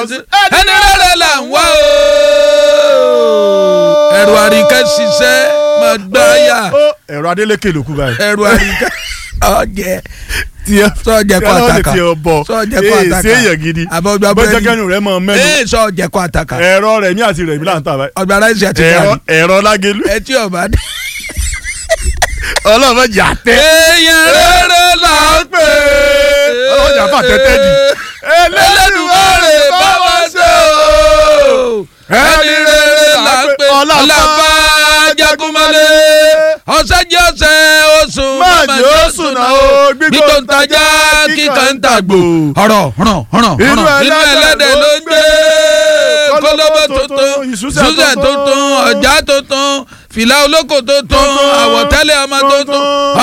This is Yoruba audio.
sí ẹni rere là ń wá o. ẹ̀rù àríkẹ́ ṣiṣẹ́ máa gbáyà ẹ̀rọ adélékè ló kú báyìí. ẹ̀rù àríkẹ́ ọ̀jẹ̀ tiẹ̀ sọ̀jẹ̀ kọ́ kẹ́lọ́ lè àtàkà tiẹ̀ bọ̀ sọ̀jẹ̀ kọ́ ee àtàkà ṣé èèyàn gidi àbọ̀gbà bọ́jọ́ búrẹ́dì kẹ́nu rẹ̀ mọ̀ mẹ́nu ee sọ̀jẹ̀ kọ́ àtàkà ẹ̀rọ rẹ̀ mí àti rẹ̀ mí là ń tà báyìí. ọgbà ráìsì àti ẹ̀rọ gàrí ẹ̀rọ lágẹ̀lú ẹtí ọba dé. ọlọ́run jà tẹ́. èèyàn rere là ń pè é. ọlọ́run jà fà tẹ́tẹ́ di. Ẹlẹ́dùmarè bá wa ṣe o. ẹni rere là ń pè ọlọ́ba jagunmọ́lé ọ̀sẹ́jì ọ̀sẹ̀ oṣù Má jẹ́ ó sùn náà o, gbígbó ń tajà kíkan ń tàgbò ọ̀rọ̀ hàn hàn Inú hàn inú ẹlẹ́dẹ̀ ẹlẹ́dẹ̀ ló ń gbé kólóbó tuntun ìṣúsẹ̀ ìṣúsẹ̀ tuntun, tuntun ọjà tuntun fìlà olóko tuntun Tuntun, àwọ̀tẹ́lẹ̀ ọmọ tuntun tuntun.